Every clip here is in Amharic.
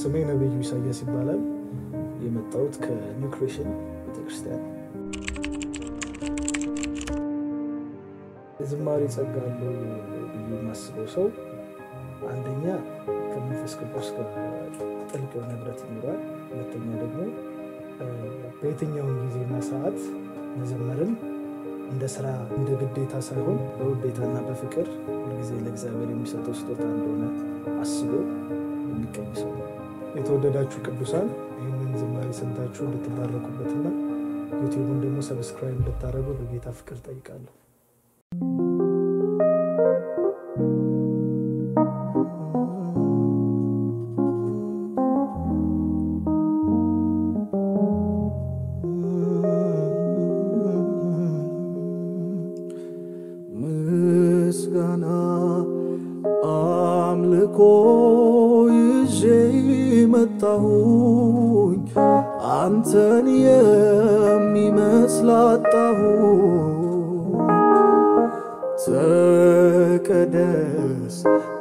ስሜ ነብዩ ኢሳያስ ይባላል። የመጣሁት ከኒው ክሬሽን ቤተክርስቲያን። የዝማሬ ጸጋ አለው ብዬ የማስበው ሰው አንደኛ ከመንፈስ ቅዱስ ጋር ጥልቅ የሆነ ህብረት ይኖራል። ሁለተኛ ደግሞ በየትኛውን ጊዜና ሰዓት መዘመርን እንደ ስራ እንደ ግዴታ ሳይሆን በውዴታና በፍቅር ሁልጊዜ ለእግዚአብሔር የሚሰጠው ስጦታ እንደሆነ አስቦ የሚገኝ ሰው ነው። የተወደዳችሁ ቅዱሳን ይህንን ዝማሬ ሰምታችሁ እንድትባረኩበትና ዩቲዩብን ደግሞ ሰብስክራይብ እንድታደርጉ በጌታ ፍቅር ጠይቃለሁ። ምስጋና አምልኮ ይዤ መጣሁኝ አንተን የሚመስል አጣሁኝ። ተቀደስ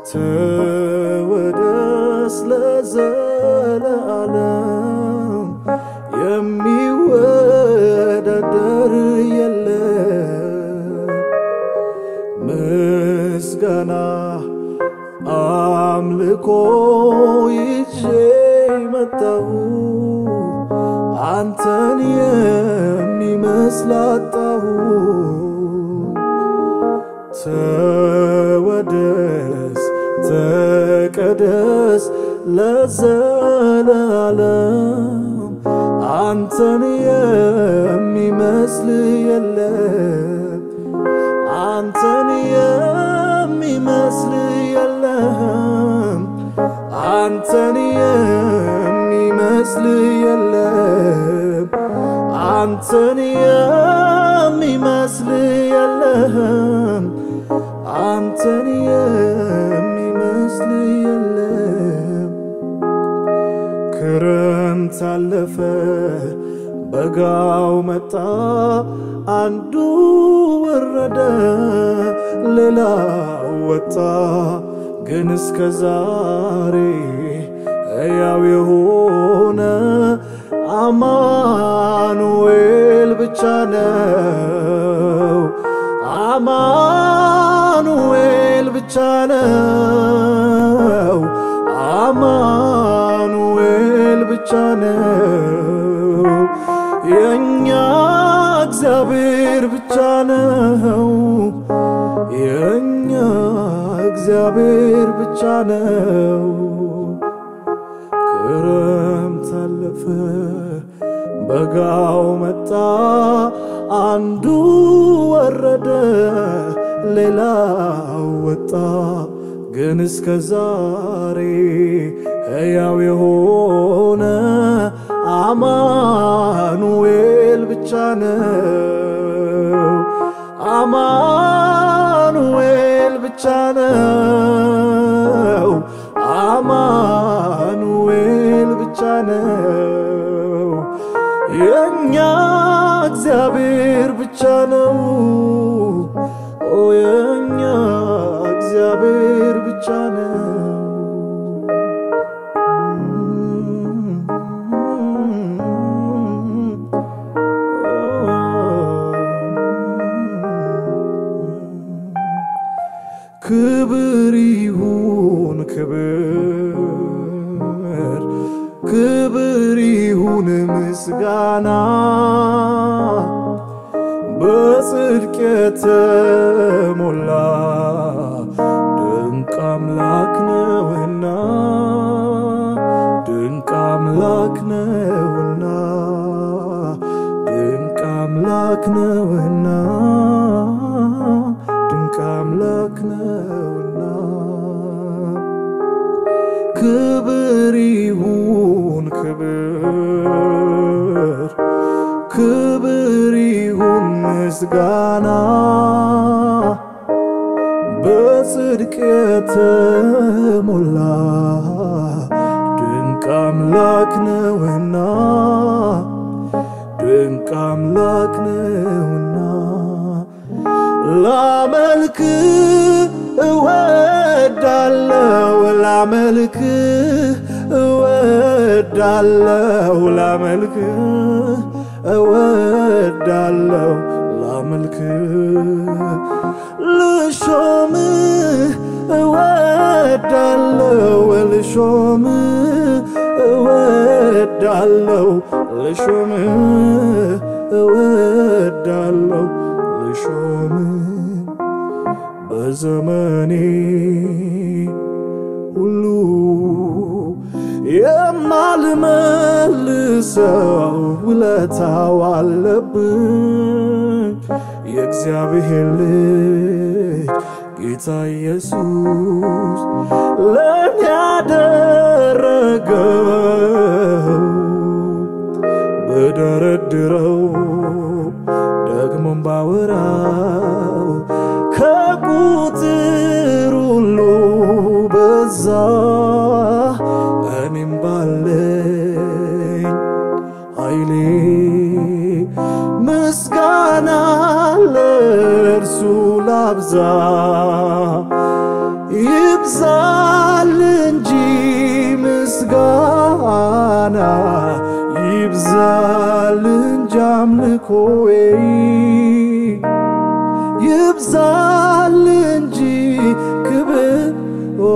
ተወደስ ለዘለዓለም የሚወዳደር የለም። ምስጋና አምልኮ ይዤ መጣሁ አንተን የሚመስል አጣሁ። ተወደስ ተቀደስ ለዘላለም አንተን የሚመስል የለም። አንተን የሚመስል የለም። አንተን የሚመስል የለም። አንተን የሚመስል የለም። አንተን የሚመስል የለም። ክረምት አለፈ፣ በጋው መጣ፣ አንዱ ወረደ፣ ሌላው ወጣ። ግን እስከ ዛሬ ሕያው የሆነ አማኑኤል ብቻ ነው። አማኑኤል ብቻ ነው። አማኑኤል ብቻ ነው። የእኛ እግዚአብሔር ብቻ ነው። የእኛ እግዚአብሔር ብቻ ነው። ክረምት አለፈ፣ በጋው መጣ፣ አንዱ ወረደ፣ ሌላው ወጣ። ግን እስከ ዛሬ ሕያው የሆነ አማኑኤል ብቻ ነው። አማኑኤል ብቻ ነው። አማኑኤል ብቻ ነው። የእኛ እግዚአብሔር ብቻ ነው። ኦ የእኛ እግዚአብሔር ብቻ ነው። ክብር ይሁን ክብር ክብር ይሁን ምስጋና በጽድቅ የተሞላ ድንቅ አምላክ ነውና ድንቅ አምላክ ነውና ድንቅ አምላክ ነውና ድንቅ አምላክ ነውና ክብር ይሁን ክብር ክብር ይሁን ምስጋና በጽድቅ የተሞላ ድንቅ አምላክ ነውና ድንቅ አምላክ ነውና ላመልክ እወዳለው ላመልክ እወዳለው ላመልክ እወዳለው ላመልክ ልሾም እወዳለው ልሾም እወዳለው ልሾም እወዳለው ልሾም በዘመኔ ሁሉ የማልመልሰው ውለታው አለብኝ የእግዚአብሔር ልጅ ጌታ ኢየሱስ ለእኔ ያደረገው በደረድረው ደግሞም ባወራው ከቁጥር ሁሉ በዛ እኔም ባለኝ ኃይሌ ምስጋና ለእርሱ ላብዛ ይብዛል እንጂ ምስጋና ይብዛል እንጂ አምልኮዬ ይብዛል እንጂ ክብር ኦ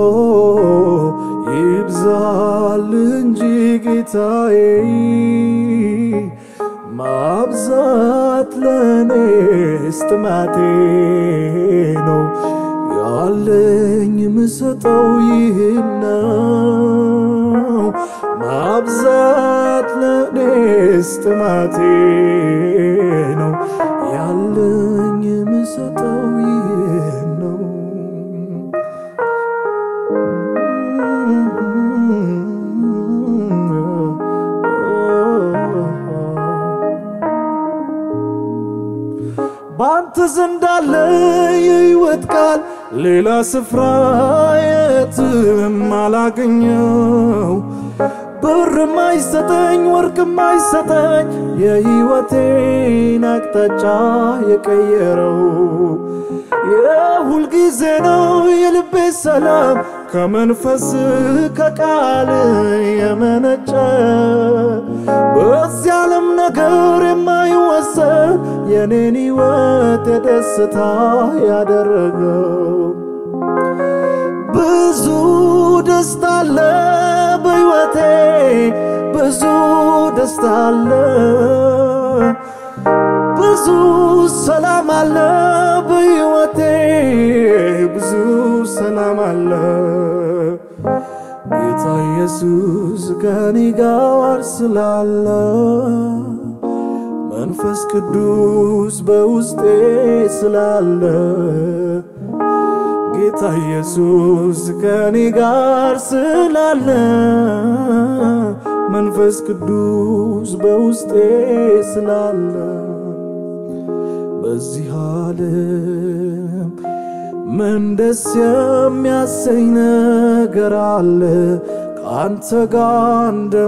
ይብዛል እንጂ ጌታዬ ማብዛት ለኔ ስትማቴ ነው ያለኝ ምሰጠው ይህን ነው ማብዛት ለኔ ስትማቴ ነው ያለኝ ምሰጠው ይህን ነው ባንተ ዘንድ አለ የሕይወት ቃል ሌላ ስፍራ የትም አላገኘው ብርም አይሰጠኝ ወርቅም አይሰጠኝ የሕይወቴን አቅጣጫ የቀየረው የሁል ጊዜ ነው የልቤ ሰላም ከመንፈስ ከቃል የመነጨ በዚህ ዓለም ነገር የማይወሰን የኔን ሕይወት የደስታ ያደረገው ብዙ ደስታ አለ በሕይወቴ ብዙ ደስታ አለ ብዙ ሰላም አለ በሕይወቴ ብዙ ሰላም አለ ጌታ ኢየሱስ ከኔ ጋር ስላለ መንፈስ ቅዱስ በውስጤ ስላለ ጌታ ኢየሱስ ከኔ ጋር ስላለ መንፈስ ቅዱስ በውስጤ ስላለ በዚህ ዓለም ምን ደስ የሚያሰኝ ነገር አለ ከአንተ ጋር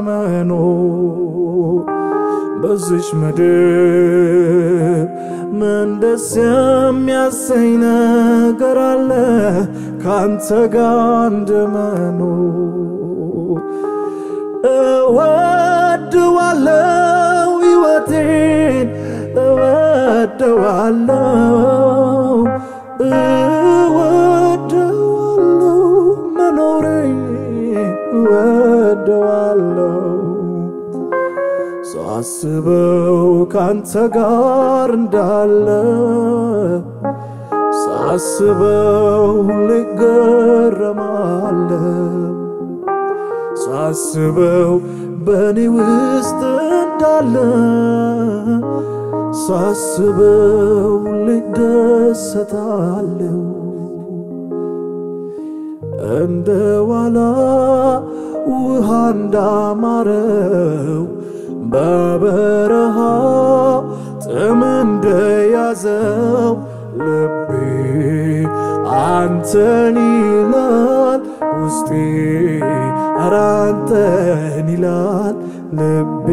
እንደመኖር በዚች ምድር ምን ደስ የሚያሰኝ ነገር አለ ካንተ ጋር እንደመኖር እወድዋለው ሕይወቴን እወደዋለው እወደዋለው መኖሬን እወደዋለው ሳስበው ካንተ ጋር እንዳለ ሳስበው ልገረማለሁ ሳስበው በእኔ ውስጥ እንዳለ ሳስበው ልደሰታለሁ እንደ ዋላ ውሃ እንዳማረው በበረሃ ጥም እንደያዘው ልቤ አንተን ይላል ውስጤ ኧረ አንተን ይላል ልቤ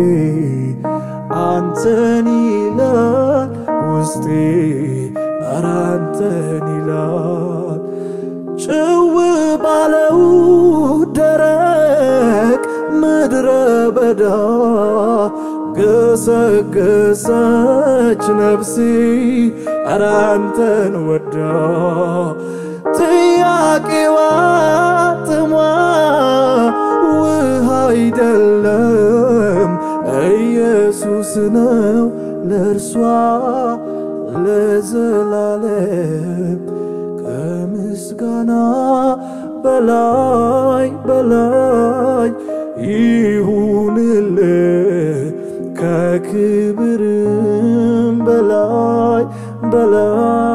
አንተን ይላል ውስጤ ኧረ አንተን ይላል ጭው ባለው ደረቅ ገሰገሰች ነፍሴ ኧረ አንተን ወዳ ጥያቄዋ ጥሟ ውሃ አይደለም ኢየሱስ ነው ለእርሷ ለዘላለም ከምስጋና በላይ በላይ ይሁንል ከክብርም በላይ በላይ